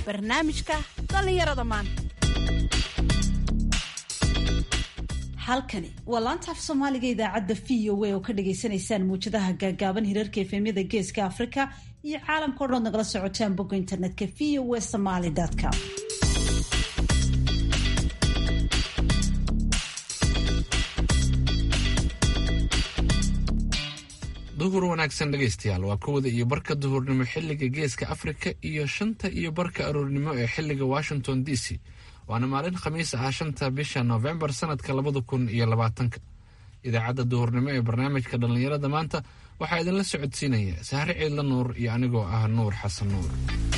barnaamijka dhallinyarada maanta halkani waa laanta af soomaaliga idaacadda v o a oo ka dhagaysanaysaan muwjadaha gaagaaban hirarka efemyada geeska afrika iyo caalamka o dhan nagala socotaan bogga internetka v o a somaly com duhur wanaagsan dhegaystayaal waa kowda iyo barka duhurnimo xilliga geeska afrika iyo shanta iyo barka aroornimo ee xilliga washington d c waana maalin khamiis ah shanta bisha novembar sanadka labada kun iyo labaatanka idaacadda duhurnimo ee barnaamijka dhallinyarada maanta waxaa idinla socodsiinaya sahre ciidla nuur iyo anigoo ah nuur xasan nuur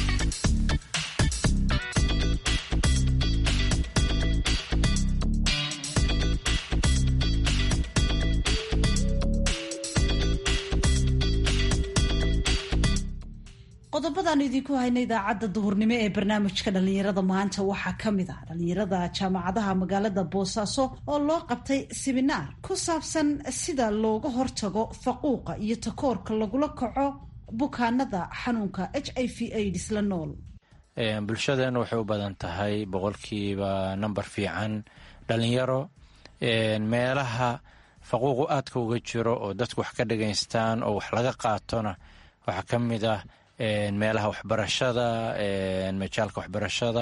qodobadaan idinku hayna idaacadda duhurnimo ee barnaamijka dhallinyarada maanta waxaa ka mid ah dhallinyarada jaamacadaha magaalada boosaaso oo loo qabtay siminaar ku saabsan sida looga hortago faquuqa iyo takoorka lagula kaco bukaanada xanuunka h i v aids la nool bulshadeenu waxay u badan tahay boqolkiiba number fiican dhalinyaro meelaha faquuqu aadka uga jiro oo dadku wax ka dhagaystaan oo wax laga qaatona waxaa ka mid ah meelaha waxbarashada majaalka waxbarashada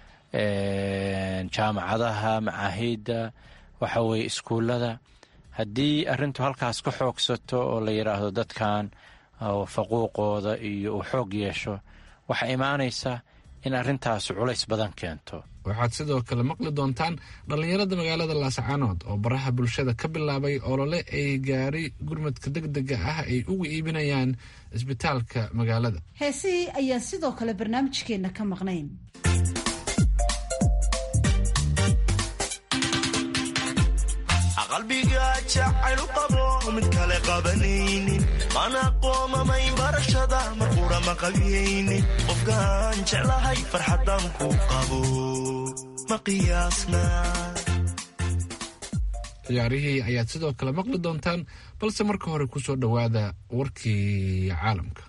jaamacadaha macaahidda waxa weye iskuullada haddii arrintu halkaas ka xoogsato oo la yidhaahdo dadkan faquuqooda iyo uu xoog yeesho waxaa imaanaysa in arrintaasi culays badan keento waxaad sidoo kale maqli doontaan dhallinyarada magaalada laascaanood oo baraha bulshada ka bilaabay olole ay gaari gurmadka degdega ah ay ugu iibinayaan isbitaalka magaalada heesihii ayaan sidoo kale barnaamijkeenna ka maqnayn qalbiga jacaylu qabo mid kale qabanaynin mana qoomamayn barashada mar qura ma qabiyaynin qofkaan jeclahay farxadan ku qabo ma qiyaasna ciyaarihii ayaad sidoo kale maqli doontaan balse marka hore ku soo dhowaada warkii caalamka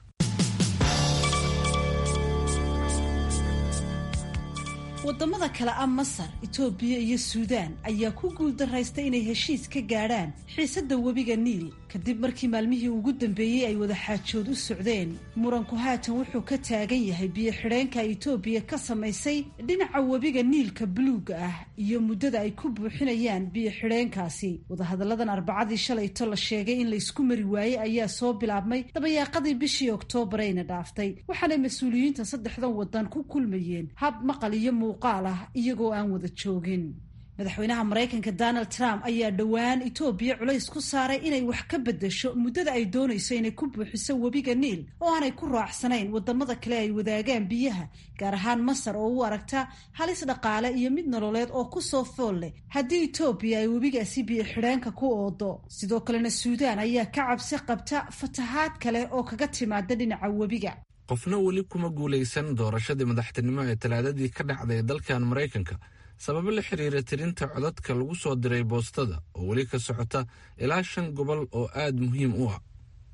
wadamada kale ah masar itoobiya iyo suudaan ayaa ku guuldaraystay inay heshiis ka gaadhaan xiisadda webiga niil kadib markii maalmihii ugu dambeeyey ay wada xaajood u socdeen muranku haatan wuxuu ka taagan yahay biyo-xidheenka itoobiya ka samaysay dhinaca webiga niilka buluuga ah iyo muddada ay ku buuxinayaan biyo-xidheenkaasi wadahadalladan arbacadii shalayto la sheegay in laysku mari waayey ayaa soo bilaabmay dabayaaqadii bishii oktoobarayna dhaaftay waxaanay mas-uuliyiinta saddexdan wadan ku kulmayeen hab maqal iyo muuqaal ah iyagoo aan wada joogin madaxweynaha maraykanka donald trump ayaa dhowaan itoobiya culays ku saaray inay wax ka bedesho muddada ay doonayso inay ku buuxiso webiga niil oo aanay ku raacsanayn wadamada kale ay wadaagaan biyaha gaar ahaan masar oo u aragta halis dhaqaale iyo mid nololeed oo kusoo fool leh haddii itoobiya ay webigaasi biyo xidheenka ku oodo sidoo kalena suudaan ayaa ka cabsi qabta fatahaad kale oo kaga timaada dhinaca webiga qofna weli kuma guulaysan doorashadii madaxtinimo ee talaadadii ka dhacday dalkan maraykanka sababo la xiriira tirinta codadka lagu soo diray boostada oo weli ka socota ilaa shan gobol oo aad muhiim u ah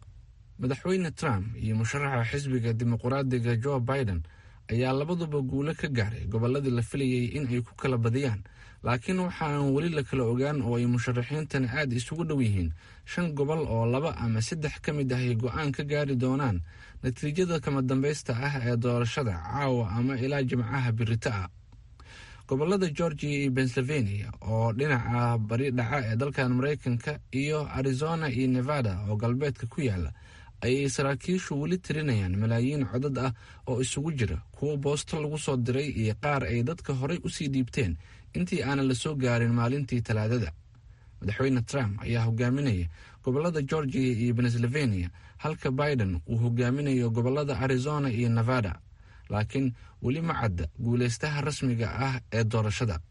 madaxweyne trump iyo musharaxa xisbiga dimuqraadiga joe biden ayaa labaduba guulo ka gaaray gobolladii la filayay in ay ku kala badiyaan laakiin waxa aan weli la kala ogaan oo ay musharaxiintani aad isugu dhow yihiin shan gobol oo laba ama saddex ka mid ah ay go-aan ka gaari doonaan natiijada kama dambaysta ah ee doorashada caawa ama ilaa jimcaha birita ah gobolada georgia iyo pennsylvania oo dhinaca bari dhaca ee dalkan maraykanka iyo arizona iyo nevada oo galbeedka ku yaala ayay saraakiishu weli tirinayaan malaayiin codad ah oo isugu jira kuwo boosto lagu soo diray iyo qaar ay dadka horey usii dhiibteen intii aanan la soo gaarin maalintii talaadada madaxweyne trump ayaa hogaaminaya gobolada georgia iyo pennsylvania halka biden uu hogaaminayo gobolada arizona iyo nevada laakiin weli ma cadda guulaystaha rasmiga ah ee doorashada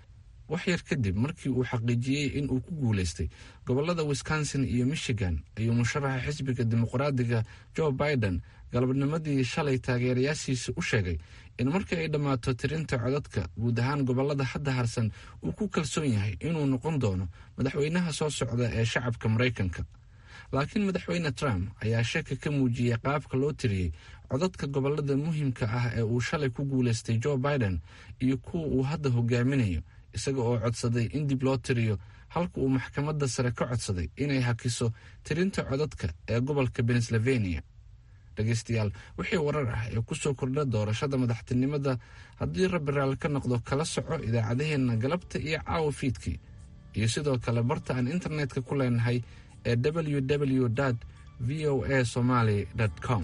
wax yar kadib markii uu xaqiijiyey in uu ku guulaystay gobolada wisconsin iyo michigan ayuu musharaxa xisbiga dimuqraadiga joe biden galabnimadii shalay taageerayaashiisa u sheegay in markii ay dhammaato tirinta codadka guud ahaan gobolada hadda harsan uu ku kalsoon yahay inuu noqon doono madaxweynaha soo socda ee shacabka maraykanka laakiin madaxweyne trump ayaa shaki ka muujiyey qaabka loo tiriyey codadka gobolada muhiimka ah ee uu shalay ku guulaystay joe biden iyo kuwa uu hadda hogaaminayo isaga oo codsaday in dib loo tiriyo halka uu maxkamadda sare ka codsaday inay hakiso tirinta codadka ee gobolka pennsylvania dhegeystayaal wixii warar ah ee kusoo kordha doorashada madaxtinimada haddii rabbi raali ka noqdo kala soco idaacadaheenna galabta iyo caawa fiidkii iyo sidoo kale barta aan internetka ku leenahay ee www v o a somaly com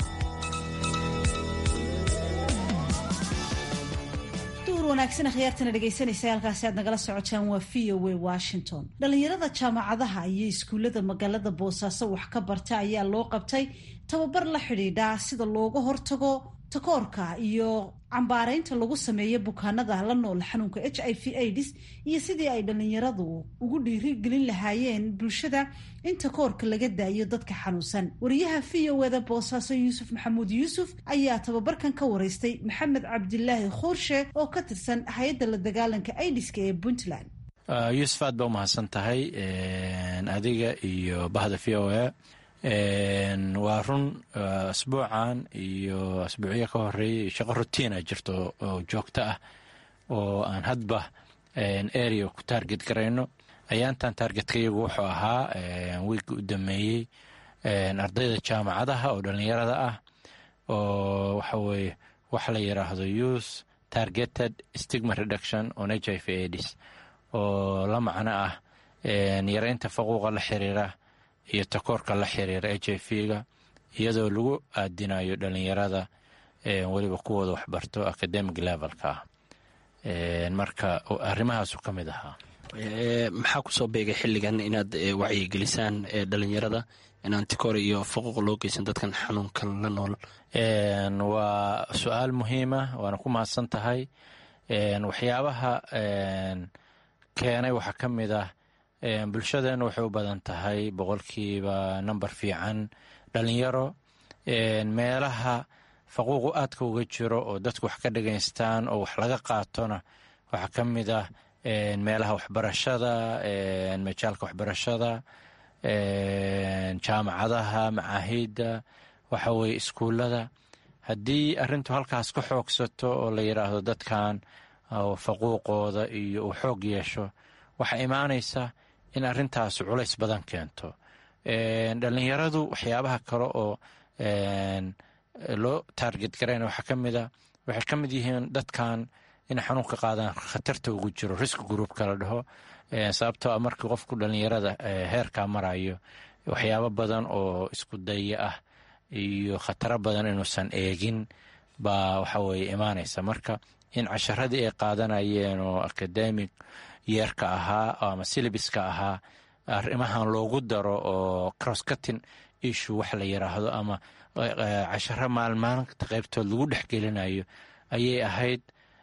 wanaagsan khiyaartana dhegaysanaysa halkaasi aad nagala socotaan waa v o a washington dhalinyarada jaamacadaha iyo iskuullada magaalada boosaaso wax ka barta ayaa loo qabtay tababar la xidhiidha sida looga hortago takoorka iyo cambaaraynta lagu sameeyo bukaanada la nool xanuunka h i v aids iyo sidii ay dhalinyaradu ugu dhiirigelin lahaayeen bulshada in takoorka laga daayo dadka xanuunsan wariyaha v o eda boosaaso yuusuf maxamuud yuusuf ayaa tababarkan ka wareystay maxamed cabdilaahi khuurshe oo ka tirsan hay-adda la dagaalanka aidiska ee puntland yuusuf aad baa umahadsan tahay adiga iyo bahda v o a waa run asbuucan iyo asbuucyo ka horeeyay shaqo rutiina jirto oo joogto ah oo aan hadba area ku taarget garayno ayaantan taargetka iyagu wuxuu ahaa wiigga u dameeyey ardayda jaamacadaha oo dhalinyarada ah oo waxa weye waxa la yiraahdo youth targeted stigma reduction on h i v aids oo la macno ah yareynta faquuqa la xiriira iyo takoorka la xiriira h i v-ga iyadoo lagu aadinayo dhalinyarada weliba kuwooda waxbarto academic levelka ah marka arrimahaasu ka mid ahaa maxaa kusoo beegay xilligan inaad wacyigelisaan dhalinyarada inaan tikoor iyo faquuq loo geysan dadkan xanuunkan la nool waa su-aal muhiima waana ku mahadsan tahay waxyaabaha keenay waxaa ka mid ah bulshadeena waxay u badan tahay boqolkiiba number fiican dhalinyaro meelaha faquuqu aadka uga jiro oo dadku wax ka dhagaystaan oo wax laga qaatona waxaa ka mid ah meelaha waxbarashada majaalka waxbarashada jaamacadaha macaahidda waxa weye iskuullada haddii arintu halkaas ka xoogsato oo la yidhaahdo dadkan faquuqooda iyo uu xoog yeesho waxaa imaanaysa in arintaas culays badan keento dhalinyaradu waxyaabaha kale oo loo taarget garayna waxaa ka mid a waxay ka mid yihiin dadkan inay xanuunka qaadaan khatarta ugu jiro risk groupka la dhaho sababtoo a markii qofku dhalinyarada heerkaa marayo waxyaabo badan oo isku daya ah iyo khataro badan inuusan eegin baa waxa weye imaanaysa marka in casharadii ay qaadanayeen oo academic yeerka ahaa ama silibiska ahaa arrimahan loogu daro oo crosscutting issue wax la yiraahdo ama casharo maalmaalinta qaybtood lagu dhexgelinayo ayay ahayd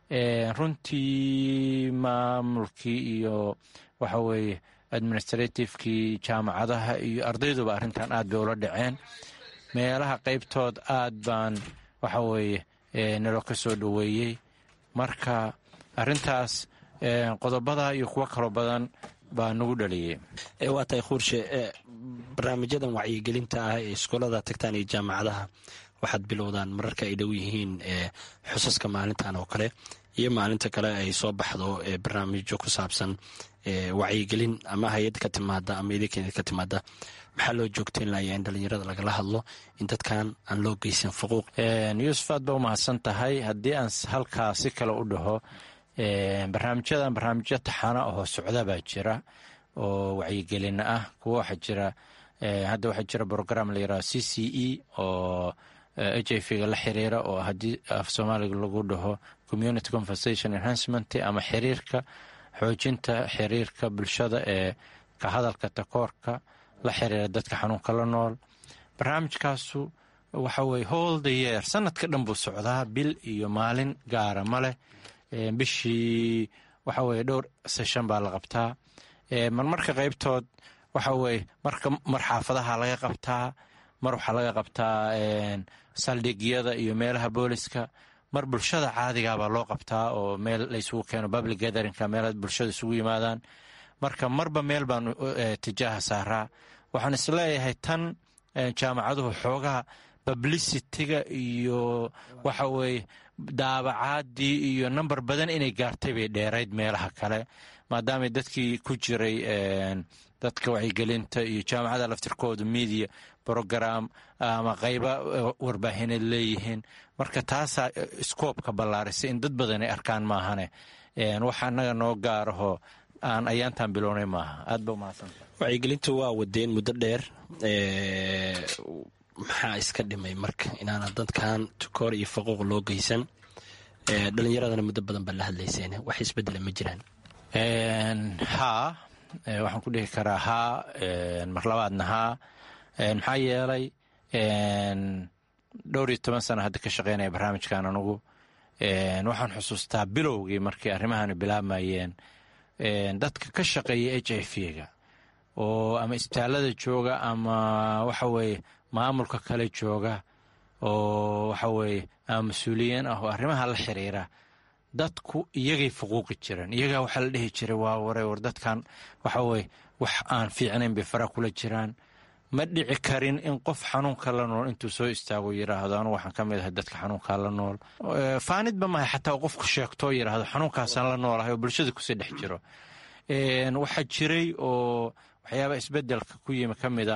runtii maamulkii iyo waxa weeye administrativekii jaamacadaha iyo ardayduba arrintan aad bay ula dhaceen meelaha qaybtood aad baan waxa weeye nalo ka soo dhoweeyey marka arrintaas qodobada iyo kuwo kaloo badan baa nagu dhaliyey waa tahay khuurshe barnaamijyadan wacyigelinta ah ee iskoolada tagtaan iyo jaamacadaha waxaad bilowdaan mararka ay dhow yihiin xusaska maalintan oo kale iyo maalinta kale ay soo baxdo barnaamijyo ku saabsan wacyigelin ama hay-ad ka timaada ama idinkeeda ka timaada maxaa loo joogtayn layaa in dhalinyarada lagala hadlo in dadkan aan loo geysan faquuq yuusuf aad ba umahadsan tahay haddii aan halkaa si kale u dhaho barnaamijyadan barnaamijyo taxana oo socda baa jira oo wacyigelina ah kuwa waxaa jira hadda waxaa jira brogram la yiraahdo c c e oo h i v ga la xiriira oo haddii af soomaaliga lagu dhaho community conversation enhancement ama xiriirka xoojinta xiriirka bulshada ee ka hadalka takoorka la xiriira dadka xanuunka la nool barnaamijkaasu waxa weye hol the yeer sanadka dhan buu socdaa bil iyo maalin gaara ma leh bishii waxa weye dhowr seshan baa la qabtaa marmarka qaybtood waxa weye marka mar xaafadaha laga qabtaa mar waxaa laga qabtaa saldhigyada iyo meelaha booliska mar bulshada caadigaabaa loo qabtaa oo meel laysugu keeno public gatherinka meel bulshada isugu yimaadaan marka marba meel baan tijaaha saaraa waxaan isleeyahay tan jaamacaduhu xoogaha publicitiga iyo waxa weeye daabacaadii iyo namber badan inay gaartay bay dheerayd meelaha kale maadaamay dadkii ku jiray dadka wacyigelinta iyo jaamacada laftirkooda media brogram ama qayba warbaahineed leeyihiin marka taasaa skoobka ballaarisay in dad badan ay arkaan maahane waxa annaga noo gaaraho aan ayaantan bilownay maaha aad ba umahadsanta wacyigelintu waa wadeen muddo dheer maxaa iska dhimay marka inaana dadkan tukoor iyo faquuq loo geysan dhalinyaradana muddo badan baa la hadlayseen wax isbedela ma jiraan haa waxaan ku dhihi karaa haa mar labaadna haa maxaa yeelay dhowr iyo toban sana hadda ka shaqeynaya barnaamijkan anugu waxaan xusuustaa bilowgii markii arrimahani bilaabmayeen dadka ka shaqeeya h i v ga oo ama isbitaalada jooga ama waxa weeye maamulka kale jooga oo waxa weeye ama mas-uuliyiin ah oo arrimaha la xiriira dadku iyagay fuquuqi jireen iyagaa waxaa la dhihi jiray waa ware war dadkan waxa weye wax aan fiicnayn bay fara kula jiraan ma dhici karin in qof xanuunka la nool intuu soo istaago yidhaahdo anugu waxaan ka mid ahay dadka xanuunkaa la nool faanidba mahay xataa qofku sheegtoo yidhaahdo xanuunkaasaan la noolahay oo bulshada kusii dhex jiro waxaa jiray oo waxyaaba isbedelka ku yimi ka mid ah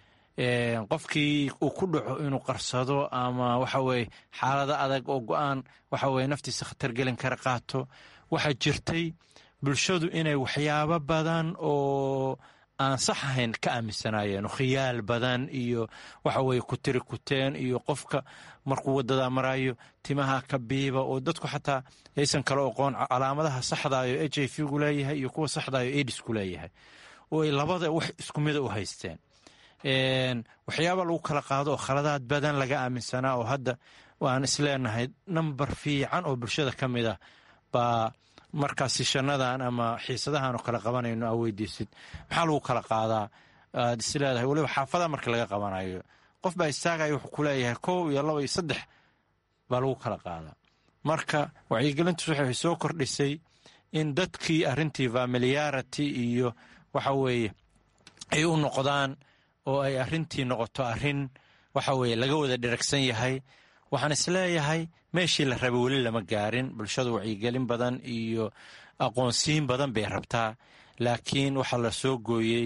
qofkii uu ku dhaco inuu qarsado ama waxa weye xaalado adag oo go-aan waxa weye naftiisa khatar gelin kara qaato waxaa jirtay bulshadu inay waxyaabo badan oo aan sax ahayn ka aaminsanaayeen khiyaal badan iyo waxa weye kutiri kuteen iyo qofka markuu wadada marayo timaha ka biiba oo dadku xataa aysan kala oqoon calaamadaha saxdaayo h i v gu leeyahay iyo kuwa saxdaayo edisku leeyahay oo ay labada wax isku mida u haysteen waxyaaba lagu kala qaado oo khaladaad badan laga aaminsanaa oo hadda waan isleenahay namber fiican oo bulshada ka mid ah baa markaas sishanadan ama xiisadahan oo kale qabanayno aa weydiisid maxaa lagu kala qaadaa aad isleedahay weliba xaafada marka laga qabanayo qof baa istaagaya wuxuu ku leeyahay kow iyo laba iyo saddex baa lagu kala qaadaa marka wacyigelintus waxay soo kordhisay in dadkii arrintii familiarity iyo waxa weeye ay u noqdaan oo ay arrintii noqoto arrin waxa weeye laga wada dheragsan yahay waxaan isleeyahay meeshii la rabay weli lama gaarin bulshadu wacyigelin badan iyo aqoonsiin badan bay rabtaa laakiin waxaa la soo gooyey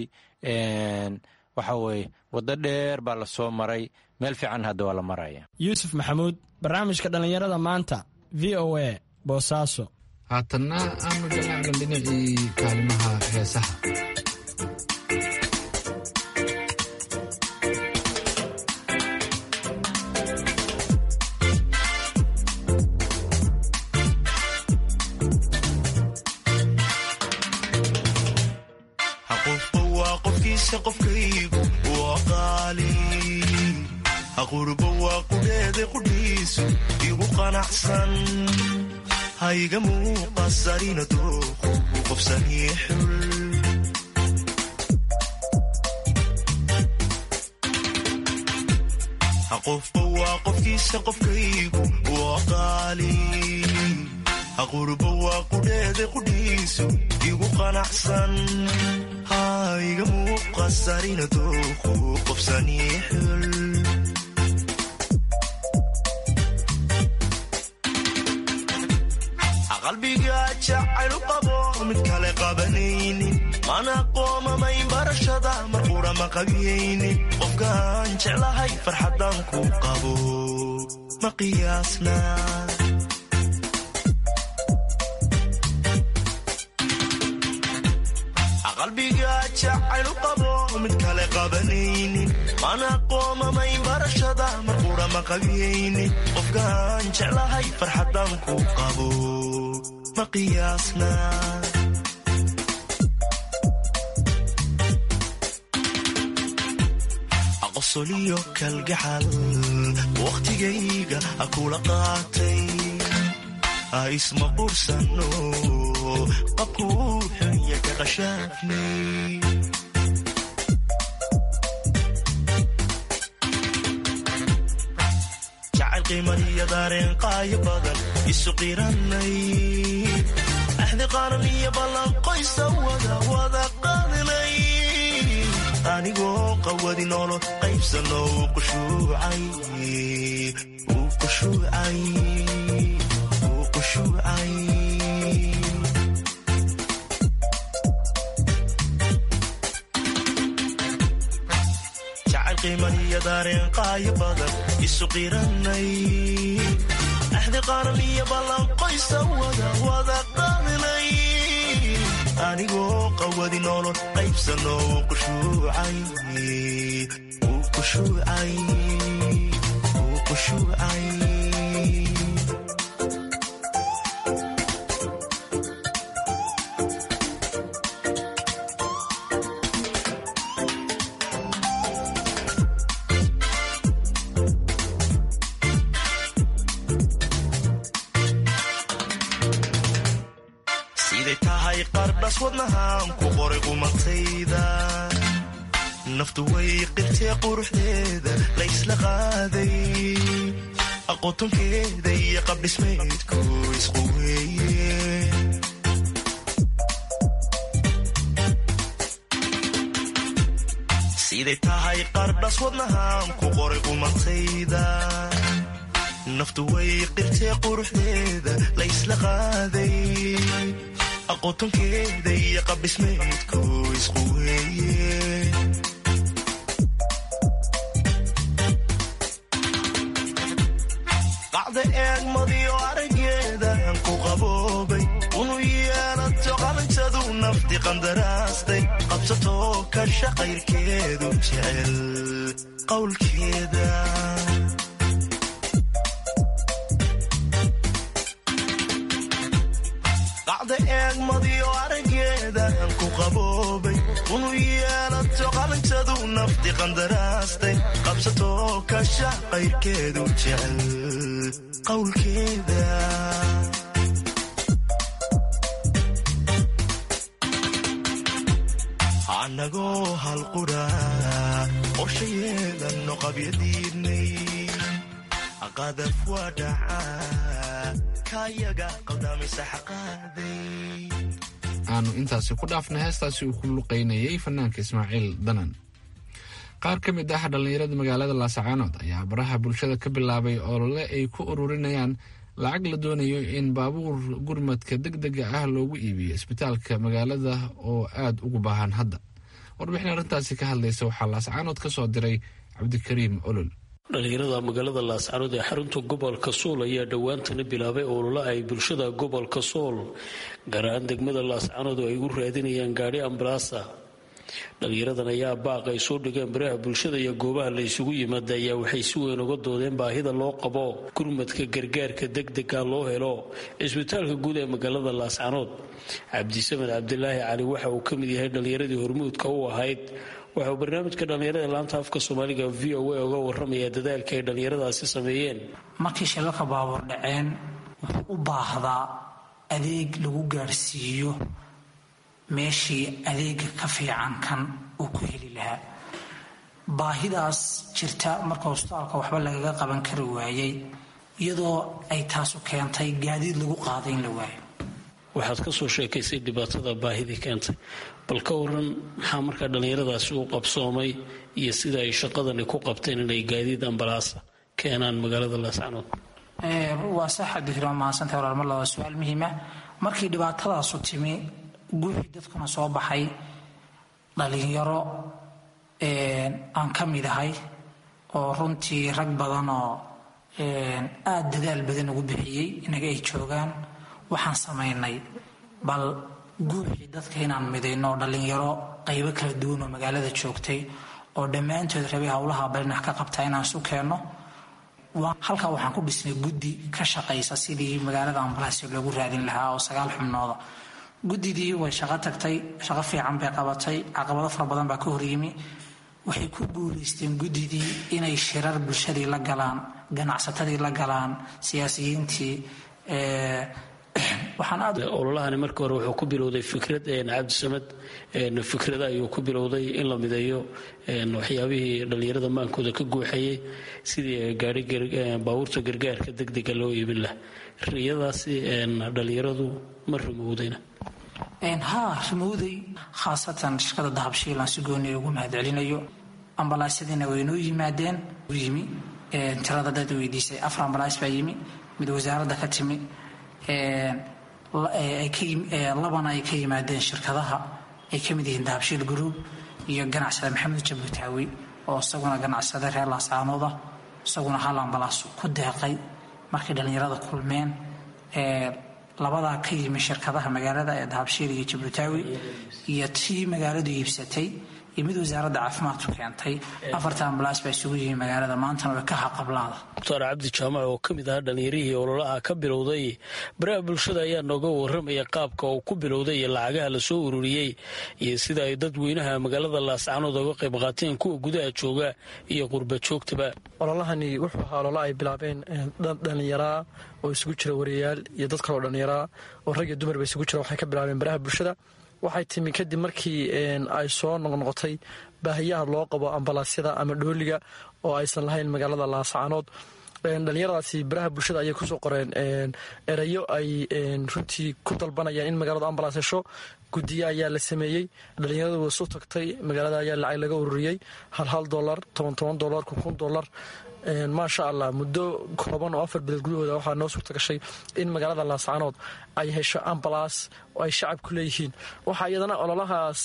waxa weeye waddo dheer baa la soo maray meel fiican hadda waa la maraya yuusuf maxamuud barnaamijka dhallinyarada maanta v o a boosaaso haatanna aanu jalaacna dhinacii kaalimaha heesaha qofba waa qofkiisa qofkaygu waa qaali aqurba waa qudheeda qudhiisu igu qanacsan hayga muuqasarina dooqu u qofsanii xul qofba waa qofkiisa qofkaygu waa qaali aqurba waa qudheeda qudhiisu igu qanacsan hayga muuqasarina dooqu qofsanii xul qalbiga jacaylu qabo mid kale qabanaynin mana qoomamayn barashada mar qura ma qabiyaynin qofkaan jeclahay farxaddaan ku qabo ma qiyaasna qalbiga jacaylu qabo mid kale qabanaynin mana qoomamayn barashada mar qura ma qabiyaynin qofkaan jeclahay farxaddaan ku qabo ma qiyaasna aqosoliyo kalgacal wakhtigayga akula qaatay isma qursano qabkuu xunya ka qashaafnay jacayl qiimaniyo daareen qaayo badan isu qiranay axdi qaran iyo ballan qoysa wada wada qaadnay anigoo qawadi noolo qaybsano uu qushuucay uu qushuucay uu qushuucay jacayl qiimaniyo daareen qaayo badan isu qiranay axdi qaran iyo ballanqoysa wada wada qaadinay anigoo qawadi noolo qaybsano uu qushuucay uu qushuucay uu qushuucay siday tahay qardhas wadnahaan ku qoray qumatayda naftu way qirtee quruxdeeda laysla qaaday aqoontonkeeda iyo qabdhismaydku isqu weeye siday tahay qardhas wadnahaan ku qoray qumatayda naftu way qirtee quruxdeeda laysla qaaday aqoontonkeeda iyo qabdhismaydku isqu weeye qacda eegmadiyo araggeedan ku qaboobay unu yeelato qalintadu nafti qandaraastay qabsatoo kasha qayrkeedu jecel qowlkeeda qacda eegmadiyo araggeedan ku qaboobay unu yeelato qalintadu nafti qandaraastay qabsatoo kasha qayrkeedu jecel qowlkeeda annagoo halqudha qorsha yeelanno qabyadiidnay qadaf waa dhacaa kayaga qaldamaysa xaqaaday aanu intaasi ku dhaafnay heestaasi uu ku luqaynayay fanaanka ismaaciil danan qaar ka mid ah dhallinyarada magaalada laasacaanood ayaa baraha bulshada ka bilaabay olole ay ku ururinayaan lacag la doonayo in baabuur gurmadka degdega ah loogu iibiyo isbitaalka magaalada oo aad ugu baahan hadda warbixin arrintaasi ka hadlaysa waxaa laasacaanood ka soo diray cabdikariim olol dhalinyarada magaalada laascaanood ee xarunta gobolka sool ayaa dhowaantana bilaabay olole ay bulshada gobolka sool gaar ahaan degmada laascaanood oo ay u raadinayaan gaadhi ambalaasa dhalinyaradan ayaa baaq ay soo dhigeen baraha bulshada iyo goobaha la isugu yimaada ayaa waxay si weyn uga doodeen baahida loo qabo gurmadka gargaarka degdega loo helo cisbitaalka guud ee magaalada laascaanood cabdisamed cabdilaahi cali waxa uu ka mid yahay dhalinyaradii hormuudka u ahayd waxa uu barnaamijka dhallinyarada laanta afka soomaaliga v o a uga waramaya dadaalka ay dhallinyaradaasi sameeyeen markii shilalka baabuur dhaceen wuxuu u baahdaa adeeg lagu gaadhsiiyo meeshii adeega ka fiican kan uu ku heli lahaa baahidaas jirta marka hosbitaalka waxba lagaga qaban kari waayey iyadoo ay taasu keentay gaadiid lagu qaaday in la waayo waxaad ka soo sheekaysay dhibaatada baahidii keentay bal ka waran maxaa markaa dhallinyaradaasi u qabsoomay iyo sida ay shaqadani ku qabteen inay gaadiid ambalaasa keenaan magaalada laascanood waa sax cabdikariim waa mahadsantahay walaal mar labaa su-aal muhiima markii dhibaatadaasu timi guuxii dadkuna soo baxay dhalinyaro aan ka mid ahay oo runtii rag badan oo aada dadaal badan ugu bixiyey inaga ay joogaan waxaan samaynay bal guuxii dadka inaan midayno oo dhallinyaro qaybo kala duwan oo magaalada joogtay oo dhammaantood rabay howlaha balinax ka qabtaa inaan isu keenno halkaa waxaan ku dhisnay guddi ka shaqaysa sidii magaalada ambalaasya loogu raadin lahaa oo sagaal xubnooda guddidii way shaqo tagtay shaqo fiican bay qabatay caqabado fara badan baa ka horyimi waxay ku guulaysteen guddidii inay shirar bulshadii la galaan ganacsatadii la galaan siyaasiyiintii ololahani markii hore wuxuu ku bilowday fikrad cabdisamed fikrada ayuu ku bilowday in la mideeyo waxyaabihii dhallinyarada maankooda ka guuxayay sidii gaari baabuurta gargaarka degdega loo iibin laha riyadaasi dhallinyaradu ma rumowdayna haa rimowday khaasatan shirkada dahabshiil aan si gooni ugu mahadcelinayo ambalaasyadiina way noo yimaadeen yimi tirada dad weydiisay afar ambalaas baa yimi mid wasaaradda ka timi labana ay ka yimaadeen shirkadaha ay ka mid yihiin dahabshiil group iyo ganacsada maxamed jabutaawi oo isaguna ganacsada reer laascaanooda isaguna hal ambalaas ku deeqay markay dhallinyarada kulmeen labadaa ka yimi shirkadaha magaalada ee dahabshiil iyo jabutaawi iyo tii magaaladu iibsatay iyo mid wasaaradda caafimaadku keentay afarta ambalaas baa isugu yihiin magaalada maantana way ka haqablaada mukhtaar cabdi jaamac oo ka mid ahaa dhallinyarihii ololaha ka bilowday baraha bulshada ayaa nooga waramaya qaabka uu ku bilowday iyo lacagaha lasoo ururiyey iyo sida ay dadweynaha magaalada laascanood oga qayb qaateen kuwa gudaha jooga iyo qurba joogtaba ololahani wuxuu ahaa olola ay bilaabeen dhallinyaraa oo isugu jira wariyayaal iyo dad kaleo dhallinyaraa oo rag iyo dumarba isugu jira waxay ka bilaabeen baraha bulshada waxay timi kadib markii ay soo noqnoqotay baahiyaha loo qabo ambalaasyada ama dhooliga oo aysan lahayn magaalada laascaanood dhallinyaradaasi baraha bulshada ayay kusoo qoreen erayo ay runtii ku dalbanayaan in magaaladu ambalaas hesho gudiye ayaa la sameeyey dhallinyaradu wasu tagtay magaalada ayaa lacag laga ururiyey hal hal dolar toban toban dolar kun kun dolar maasha allah muddo kooban oo afar bilood gudahooda waxaa noo suurta gashay in magaalada laascaanood ay hesho ambalaas oo ay shacabku leeyihiin waxaa iyadana ololahaas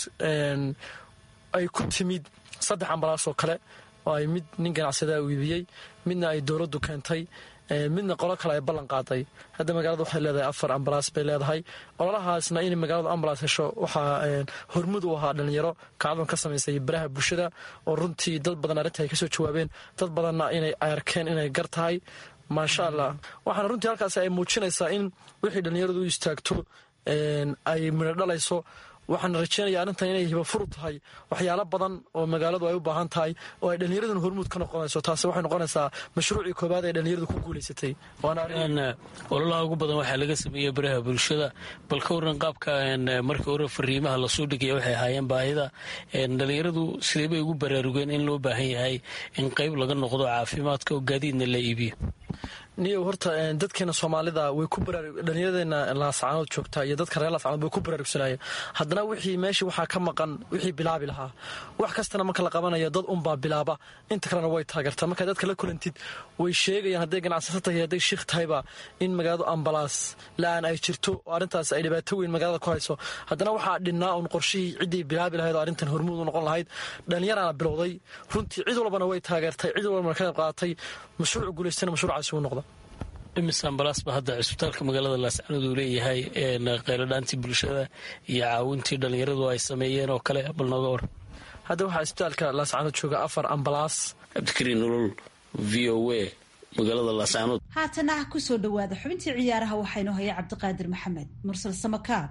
ay ku timid saddex ambalaas oo kale oo ay mid nin ganacsada iibiyey midna ay dowladdu keentay midna qolo kale ay ballan qaaday hadda magaalada waxay leedahay afar ambalaas bay leedahay ololahaasna inay magaaladu ambalaas hesho waxaa hormud u ahaa dhalinyaro kacdoon ka samaysay baraha bulshada oo runtii dad badan arrinta ay kasoo jawaabeen dad badanna inay arkeen inay gar tahay maasha allah waxaana runtii halkaas ay muujinaysaa in wixii dhallinyaradu u istaagto ay midho dhalayso waxaan rajeynaya arrintan inay hibafuru tahay waxyaalo badan oo magaaladu ay u baahan tahay oo ay dhallinyaraduna hormuud ka noqonayso taasi waxay noqonaysaa mashruucii koobaad ee dhallinyaradu ku guulaysatay ololaha ugu badan waxaa laga sameeyey baraha bulshada bal ka waran qaabka markii hore fariimaha lasoo dhigaya waxay ahaayeen baahida dhallinyaradu sidee bay ugu baraarugeen in loo baahan yahay in qayb laga noqdo caafimaadka oo gaadiidna la iibiyo niyow horta dadkeena soomaalida way ku dhallinyaradeenna laascaanood joogta iyo dadka reer laascaanood way ku baraarugsanayeen haddana wixii meeshii waxaa ka maqan wixii bilaabi lahaa wax kastana marka la qabanayo dad unbaa bilaaba inta kalena way taageertaa markaa dadka la kulantid way sheegayaan hadday ganacsato tahay hadday shiikh tahayba in magaaladu ambalaas la-aan ay jirto oo arrintaas ay dhibaato weyn magaalada ku hayso haddana waxaa dhinnaa uun qorshihii ciddii bilaabi lahayd oo arrintan hormuud u noqon lahayd dhallinyaraana bilowday runtii cid walbana way taageertay cid walbana ka qayb qaadatay mashruuc guulaystana mashruucaasi uu noqda imise ambalaas ba hadda cisbitaalka magaalada laascanood uu leeyahay qayladhaantii bulshada iyo caawintii dhallinyaradu ay sameeyeen oo kale bal nooga war hadda waxaa cisbitaalka laascanood jooga afar ambalaas cabdikariin nolol v o a magaalada laascanood haatana ah kusoo dhowaada xubintii ciyaaraha waxaynoo haya cabdiqaadir maxamed mursal samakaab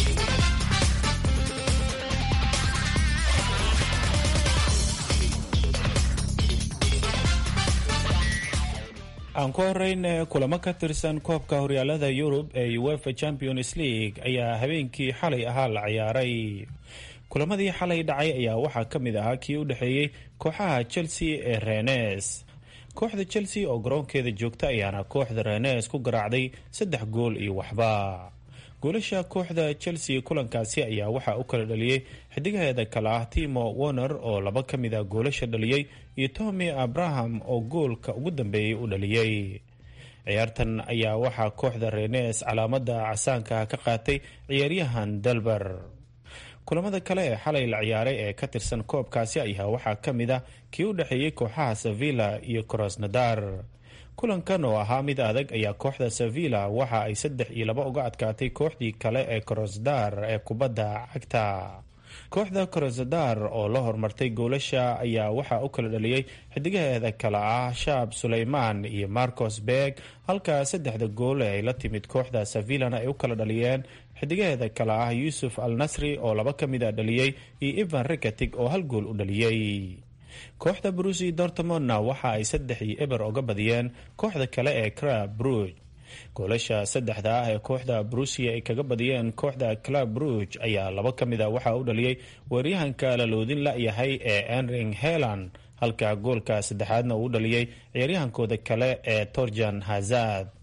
aan ku horeyn kulamo ka tirsan koobka horyaalada yurub ee uefa champions league ayaa habeenkii xalay ahaa la ciyaaray kulamadii xalay dhacay ayaa waxaa ka mid ahaa kii u dhexeeyey kooxaha chelsea ee renes kooxda chelsea oo garoonkeeda joogta ayaana kooxda renes ku garaacday saddex gool iyo waxba goolasha kooxda chelsea kulankaasi ayaa waxaa u kala dhaliyey xidigaheeda kale ah timo warner oo laba ka mid a goolasha dhaliyey iyo tommy abraham oo goolka ugu dambeeyey u dhaliyey ciyaartan ayaa waxaa kooxda renes calaamada casaanka ka qaatay ciyaaryahan delber kulamada kale ee xalay la ciyaaray ee ka tirsan koobkaasi ayaa waxaa ka mid ah kii u dhexeeyey kooxaha sevilla iyo krosnadar kulankan oo ahaa mid adag ayaa kooxda sevilla waxa ay saddex iyo laba uga adkaatay kooxdii kale ee krosdar ee kubadda cagta kooxda krosdar oo la hormartay goolasha ayaa waxaa u kala dhaliyey xidigaheeda kale ah shaab suleyman iyo marcos berg halka saddexda gool ee ay la timid kooxda sevillana ay u kala dhaliyeen xidigaheeda kale ah yuusuf al nasri oo laba ka mid a dhaliyey iyo ivan rikatig oo hal gool u dhaliyey kooxda brusi dortmondna waxa ay saddex iyo eber oga badiyeen kooxda kale ee crab bruj goolasha saddexda ah ee kooxda brusia ay kaga badiyeen kooxda club bruj ayaa laba ka mid a waxaa u dhaliyey weeryahanka laloodin la-yahay ee enring helan halka goolka saddexaadna uu dhaliyey ciyaaryahankooda kale ee torjan hazard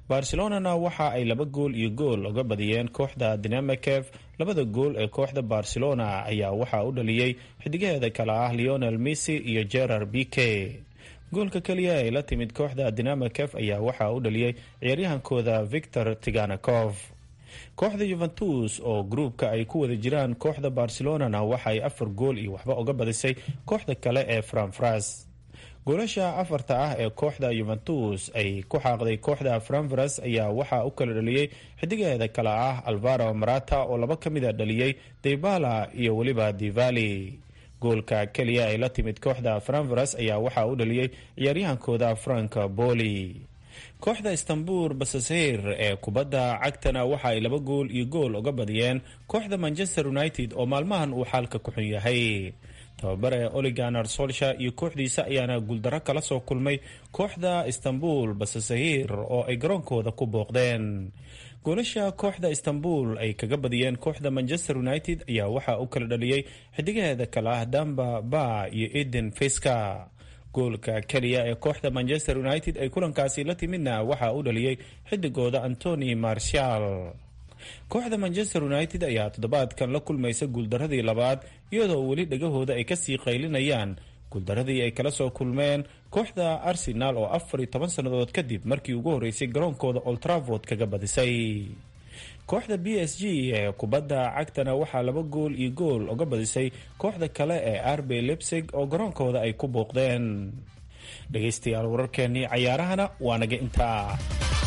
barcelonana waxa ay laba gool iyo gool uga badiyeen kooxda dinamakef labada gool ee kooxda barcelona ayaa waxaa u dhaliyey xidigaheeda kale ah leonel missy iyo gerar bike goolka keliya ay la timid kooxda dinamakef ayaa waxaa u dhaliyey ciyaaryahankooda victor tiganakov kooxda yuventus oo gruubka ay ku wada jiraan kooxda barcelonana waxa ay afar gool iyo waxba uga badisay kooxda kale ee franfras goolasha afarta ah ee kooxda yuventus ay ku xaaqday kooxda franfras ayaa waxaa u kala dhaliyey xidigaheeda kale ah alvaro marata oo laba ka mida dhaliyey debala iyo weliba divali goolka keliya ay la timid kooxda franfras ayaa waxaa u dhaliyey ciyaaryahankooda frank boli kooxda istanbul basasheir ee kubadda cagtana waxa ay laba gool iyo gool uga badiyeen kooxda manchester united oo maalmahan uu xaalka ku xun yahay tababare oliganar solsha iyo kooxdiisa ayaana guuldaro kala soo kulmay kooxda istanbul basasahir oo ay garoonkooda ku booqdeen goolasha kooxda istanbul ay kaga badiyeen kooxda manchester united ayaa waxaa u kala dhaliyey xidigaheeda kale ah damba ba iyo eden fiska goolka keliya ee kooxda manchester united ay kulankaasi la timidna waxaa u dhaliyey xidigooda antony marshal kooxda manchester united ayaa toddobaadkan la kulmaysa guuldaradii labaad iyadoo weli dhegahooda ay kasii qaylinayaan guuldaradii ay kala soo kulmeen kooxda arsenal oo afar iyo toban sannadood kadib markii ugu horreysay garoonkooda oltravord kaga badisay kooxda b s g ee kubadda cagtana waxaa laba gool iyo gool uga badisay kooxda kale ee arbe lebsig oo garoonkooda ay ku booqdeen dhegaystayaal wararkeenii cayaarahana waa naga intaa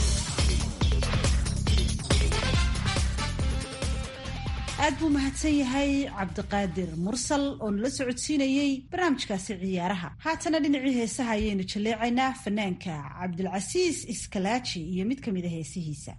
aad buu mahadsan yahay cabdiqaadir mursal oo nala socodsiinayey barnaamijkaasi ciyaaraha haatana dhinacii heesaha ayaynu jaleecaynaa fanaanka cabdilcasiis iskalaaji iyo mid ka mid a heesihiisa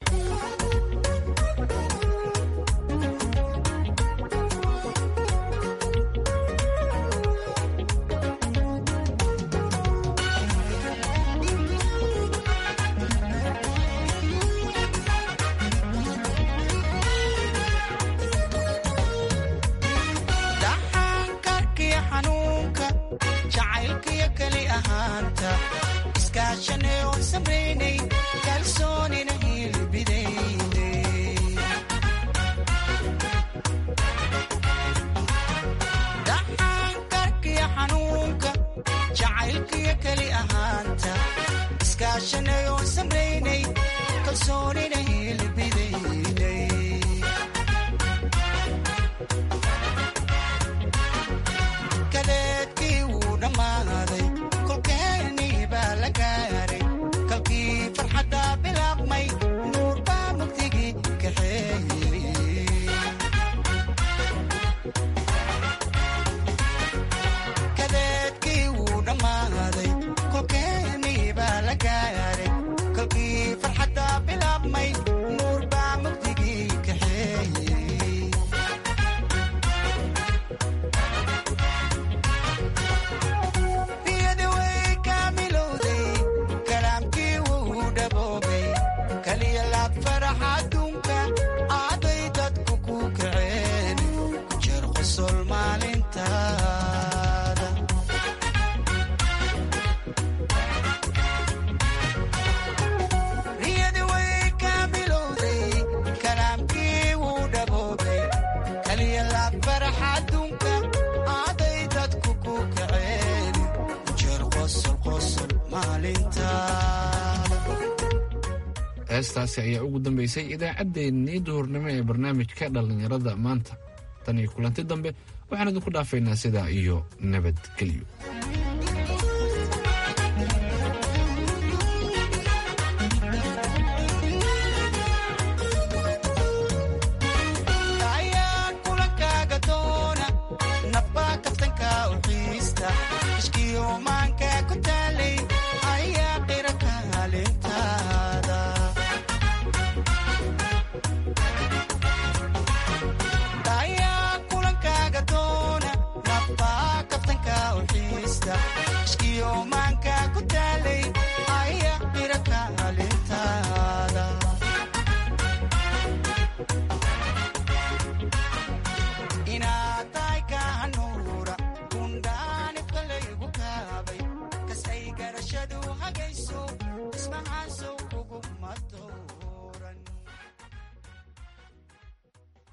heestaasi ayaa ugu dambeysay idaacaddeenii duhurnimo ee barnaamijka dhallinyarada maanta tan iyo kulanti dambe waxaan idinku dhaafaynaa sidaa iyo nabadgelyo